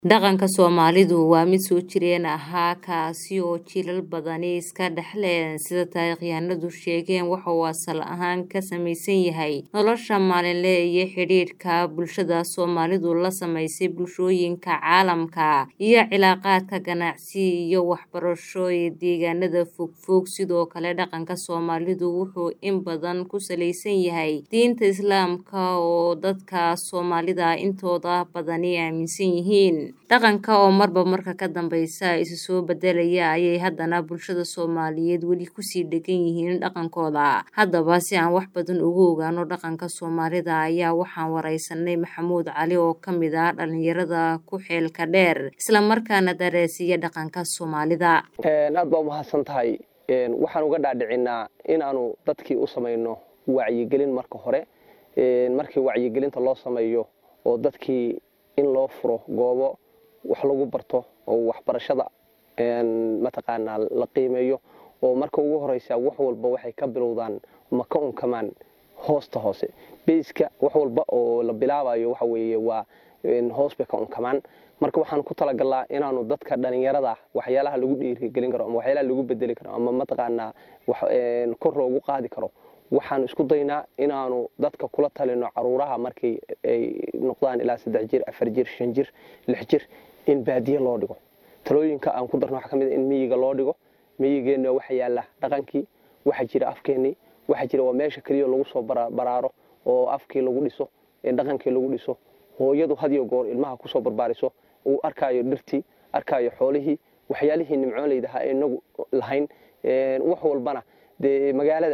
Dhaqanka Soomaalidu waa mid soo jireen ahaa kaasi oo jiilal badani iska dhaxleen sida taariikhyahanadu sheegeen waxa uu asal ahaan ka samaysan yahay nolosha maalinle iyo xidhiidhka bulshada Soomaalidu la samaysay bulshooyinka caalamka iyo cilaaqaadka ganacsi iyo waxbarasho ee deegaanada fogfog sidoo kale dhaqanka Soomaalidu wuxuu in badan ku salaysan yahay diinta Islaamka oo dadka Soomaalida intooda badani aaminsan yihiin dhaqanka oo marba marka ka dambeysa isu soo bedelaya ayay haddana bulshada Soomaaliyeed weli kusii dhegan yihiin dhaqankooda haddaba si aan wax badan uga ogaano dhaqanka Soomaalida ayaa waxaan wareysanay Maxamuud Cali oo ka mid ah dhalinyarada ku xeelka dheer isla markaana daraaseeya dhaqanka Soomaalida aad baa umahadsan tahay waxaan uga dhaadhicinaa inaanu dadkii u samayno wacyigelin marka hore markii wacyigelinta loo sameeyo oo dadkii in loo furo goobo wax lagu barto oo waxbarashada mataqaanaa la qiimeeyo oo marka ugu horeysa wax walba waxay ka bilowdaan ma ka unkamaan hoosta hoose beyska wax walba oo la bilaabayo waxa weeye waa hoos bay ka unkamaan marka waxaan ku talagalnaa inaanu dadka dhalinyarada waxyaalaha lagu dhiirigelin karo ama waxyaalaha lagu bedeli karo ama mataqaanaa kor loogu qaadi karo waxaan isku daynaa inaanu dadka kula talino caruuraha markay ay noqdaan ilaa saddex jir afar jir shan jir lix jir in baadiye loo dhigo talooyinka aan ku darno waxaa ka mid in miyiga loo dhigo miyigeenna waxa yaalla dhaqankii waxa jira afkeennii waxa jira waa meesha keliya lagu soo baraaro oo afkii lagu dhiso dhaqankii lagu dhiso hooyadu hadiyo goor ilmaha kusoo barbaariso uu arkaayo dhirtii arkaayo xoolihii waxyaalihii nimcooleydaha ee inagu lahayn wax walbana dee magaalada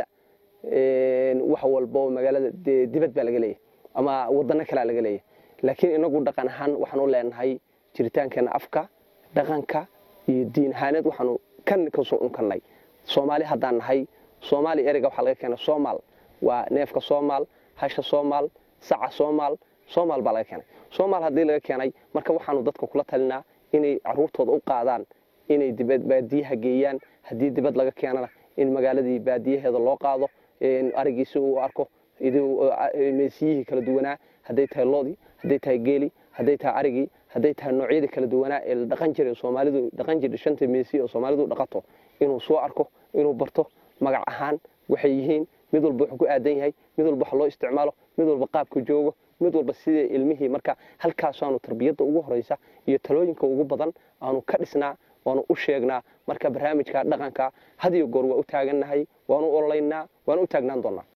wax walbo magaalada dee dibad baa laga leeyahy ama wadano kalea laga leeyahy laakiin inagu dhaqan ahaan waxaan u leenahay jiritaankeena afka dhaqanka iyo diin ahaaneed waxaanu kan kasoo unkannay soomaali haddaan nahay soomaali ereyga waxaa laga keena soomaal waa neefka soomaal hasha soomaal saca soomaal soomaal baa laga keenay soomaal haddii laga keenay marka waxaanu dadka kula talinaa inay caruurtooda u qaadaan inay dibad baadiyaha geeyaan haddii dibad laga keenana in magaaladii baadiyaheeda loo qaado arigiisi uu arko meesiyihii kala duwanaa hadday tahay loodii hadday tahay geeli hadday tahay arigii hadday tahay noocyadii kala duwanaa ee la dhaqan jiray soomaalidu dhaqan jirtay shanta meesiya oo soomaalidu dhaqato inuu soo arko inuu barto magac ahaan waxay yihiin mid walba wuxuu ku aadan yahay mid walba wax loo isticmaalo mid walba qaabka joogo mid walba sidai ilmihii marka halkaasaanu tarbiyadda ugu horeysa iyo talooyinka ugu badan aanu ka dhisnaa waanu u sheegnaa marka barnaamijka dhaqanka hadiyo goor waa u taagannahay waanu ololaynaa waanu u taagnaan doonaa